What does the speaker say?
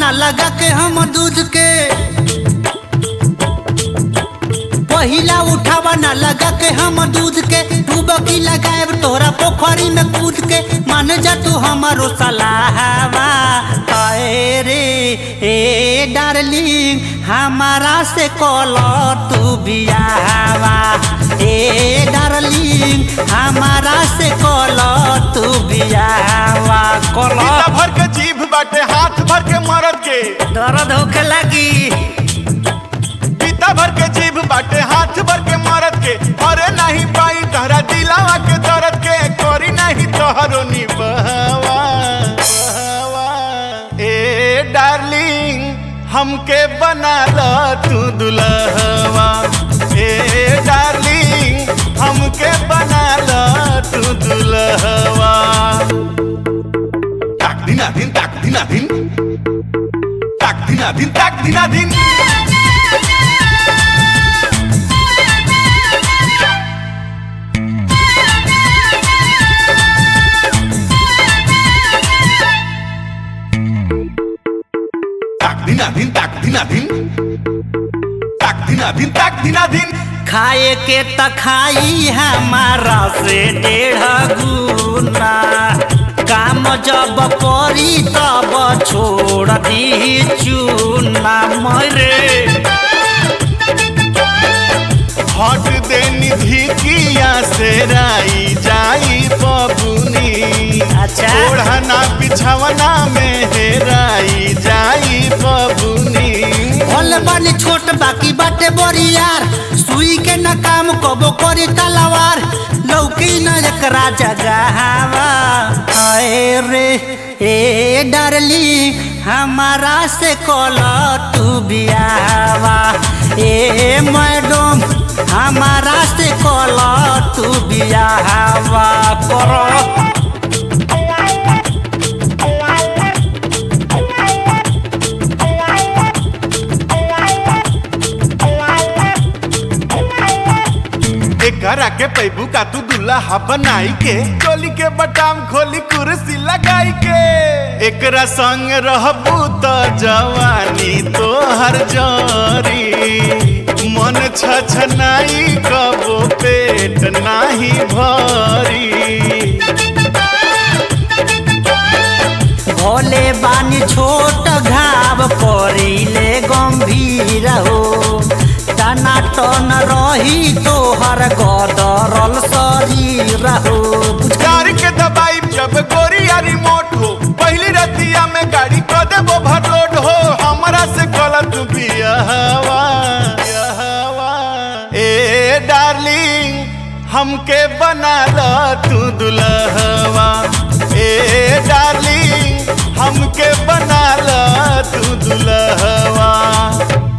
ना लगा के हम दूध के पहिला उठावा ना लगा के हम दूध के डूबकी लगाए तोहरा पोखरी में कूद के मान जा तू हमारो सलाहवा आए रे ए डार्लिंग हमारा से कॉल तू बियावा ए डार्लिंग हमारा से कॉल तू बियावा कॉल पीता भर के जीभ बाटे हाथ भर के मरद के दर्द होखे लगी पीता भर के जीभ बाटे हाथ भर के मरद के अरे नहीं पाई तहरा दिलावा के दर्द के करी नहीं तोहरो निबहवा बहवा। ए डार्लिंग हमके बना ल तू दुल्हवा ए डार्लिंग हमके बना ल तू दुल्हवा ताक दिना दिन ताक दिना दिन ताक दिना दिन ताक दिना दिन ताक दिना दिन ताक दिना दिन ताक दिना दिन ताक दिना दिन खाए के त खाई हमारा से डेढ़ गुना काम जब करी तब छोड़ दी चूना मरे हट दे निधि किया से राई जाई बबुनी अच्छा। ओढ़ना बिछवना में हेराई जाई बबुनी भले बानी छोट बाकी बाटे बड़ी यार सुई के न काम कबो करी तलवार लौकी न एकरा जगहवा आए रे ए डरली हमारा से कॉल तू बियावा ए मैडम हमारा से कॉल तू बियावा करो एकरा के पैबू का तू दुल्हा बनाई के चोली के बटाम खोली कुर्सी लगाई के एकरा संग रहबू त जवानी तोहर जरी मन छछनाई कबो पेट नाही भरी भोले बानी छोट घाव परिले गंभीर हो टनाटन रही तोहर गदरल शरीर हो गाड़ी के दबाई जब गोरिया रिमोट हो पहली रतिया में गाड़ी क देबो भरलोड हो हमरा से गलत बियाहवा बियाहवा। ए डार्लिंग हमके बना ल तू दुल्हवा ए डार्लिंग हमके बना ल तू दुल्हवा